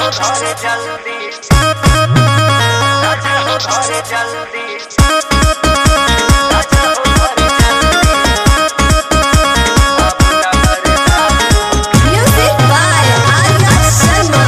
हो घरे जल्दी राजा हो घरे जल्दी राजा हो घरे जल्दी Music by Arya Sharma.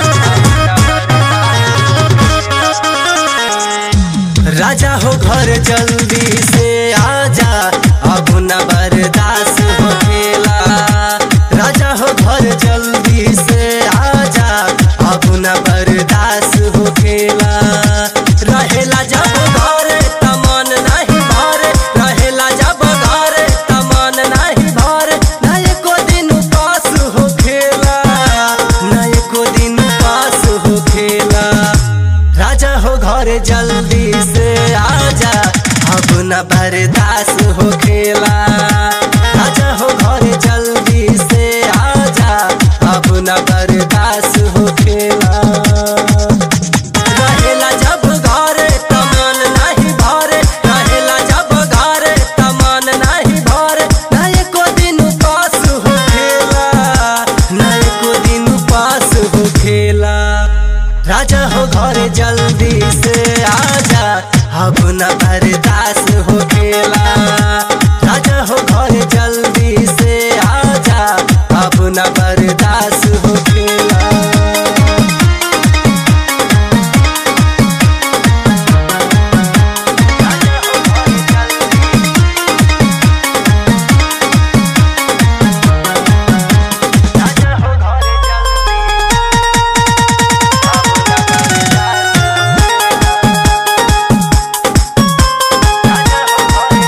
राजा हो घर जल्दी से आजा अब न बर्दाश्त हो खेला राजा हो घर जल्दी से आजा अब न बर्दाश्त हो खेला रहेला जब घरे तमन नहीं भरे रहेला जब घरे तमन नहीं भरे ना एको दिन उपास हो खेला ना एको दिन उपास हो खेला राजा हो घरे जल्दी से आजा अब न बर्दाश्त हो खेला राजा हो घरे जल्दी से आजा अब न बर्दाश्त हो खेला रहेला जब घरे तमन नहीं भरे रहेला जब घरे तमन नहीं भरे ना एको दिन उपास हो खेला ना एको दिन उपास हो खेला राजा हो घरे जल्दी से आजा अब न बर्दाश्त हो खेला राजा हो घरे जल्दी से आजा अब न बर्दाश्त हो खेला राजा हो घरे जल्दी राजा हो घरे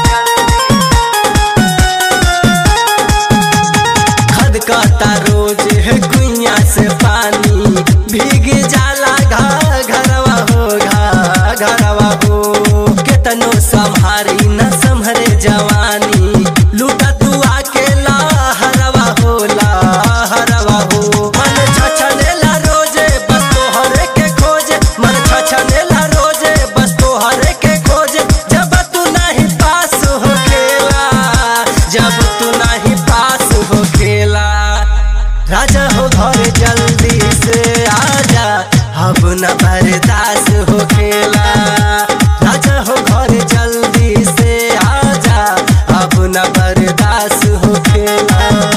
जल्दी खदकता रोज है कुइया से पानी भीग जाला घा घरवा हो घा घरवा हो केतनो संभारी न संभरे जवानी लूटा तू अकेला हरवा हो ला हरवा हो मन छछनेला रोजे बस तोहरे के खोजे मन छछनेला रोजे बस तोहरे के खोजे जब तू नहीं पास हो खेला जब तू नहीं पास हो खेला राजा हो घर जल्दी से आजा अब न बर्दाश्त हो खेला राजा हो घर जल्दी से आजा अब न बर्दाश्त हो खेला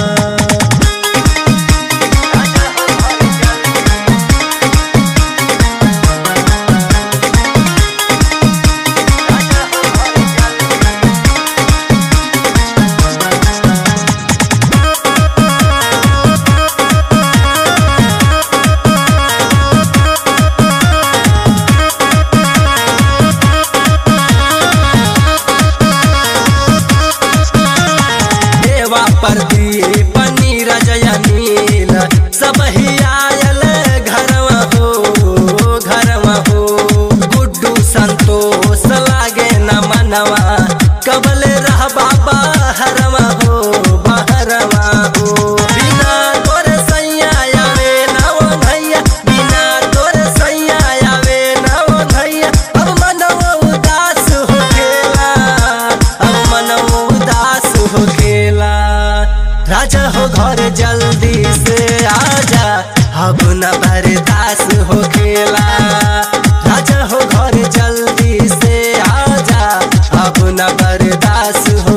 देवा पर दिए पनीर जया नील सब ही आयल घरवा हो घरवा हो गुड्डू संतोष लागे न मनवा कबले रह बाबा हरवा हो बहरवा हो बिना तोरे सैया आवे ना ओ भैया बिना तोरे सैया आवे ना ओ भैया अब मनवा उदास हो खेला अब मनवा उदास हो खेला राजा हो घर जल्दी से आजा अब न बर्दाश्त हो खेला राजा हो घर जल्दी से आजा अब न बर्दाश्त हो